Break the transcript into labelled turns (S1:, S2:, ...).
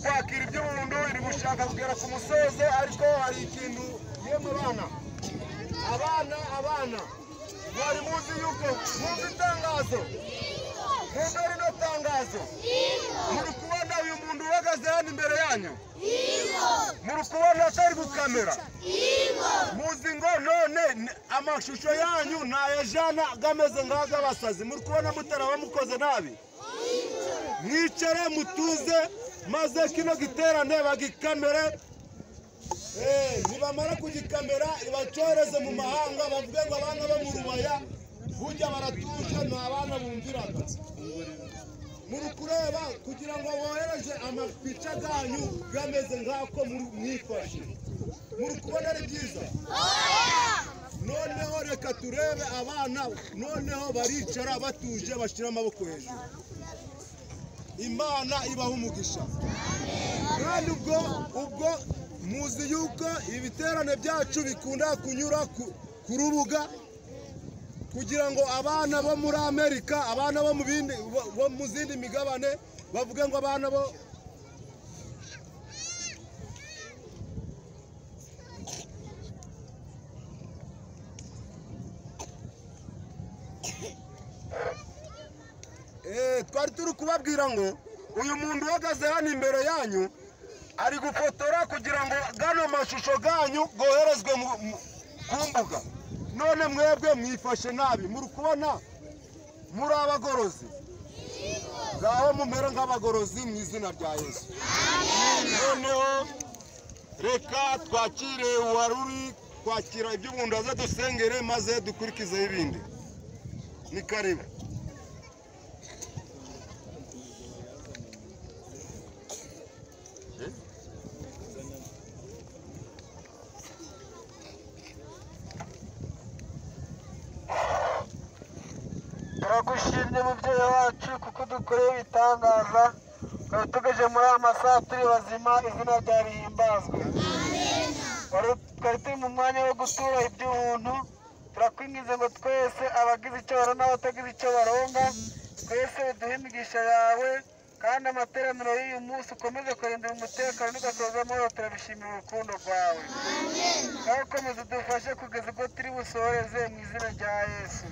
S1: kwakira iby'umuntu iri gushaka kugera ku musozo ariko hari ikintu yemwe abana abana abana mwari muzi yuko mwumva itangazo mwumva rino tangazo muri kubona uyu muntu uhagaze hano imbere yanyu muri kubona atari gukamera muzi ngo none ni- amashusho yanyu ntayajana gameze nk'ag'abasazi muri kubona mutaraba mukoze nabi mwicare mutuze maze kino giterane bagikamere Eh, nibamara kugikamera ibacoreze mu mahanga bavuge ngo abana bo mu rubaya burya baratuje nta bana bumviraga muri kureba kugira ngo bohereje amapica ganyu gameze nk'ako muri- mwifashe muri kubona ari byiza noneho reka turebe abana noneho baricara batuje bashyira amaboko hejuru imana ibaha umugisha kandi ubwo ubwo muzi yuko ibiterane byacu bikunda kunyura ku- ku rubuga kugira ngo abana bo muri amerika abana bo mu bindi bo- bo mu zindi migabane bavuge ngo abana bo Eh, twari turi kubabwira ngo uyu muntu uhagaze hano imbere yanyu ari gufotora kugira ngo gano mashusho ganyu goherezwe mu- mu- ku mbuga none mwebwe mwifashe nabi muri kubona muri abagorozi ngaho mumere nk'abagorozi mu izina rya yesu noneho reka twakire uwari uri kwakira iby'umuntu aze dusengere maze dukurikizeho ibindi ni karibu
S2: turagushimye mubyeyi wacu kuko dukoreye ibitangaza ukaba utugeje muri aya masaha turi bazima izina rya rihimbazwe Wari- twari turi mu mwanya wo gutura iby'ubuntu turakwingize ngo twese abagize icyo barona n'abatagize icyo baronga twese uduhe imigisha yawe kandi amateraniro y'uyu munsi ukomeze kurindira umutekano ugasoza amahoro turabishimira urukundo rwawe nawe ukomeze udufashe kugeza ubwo turi busohoreze mu izina rya yesu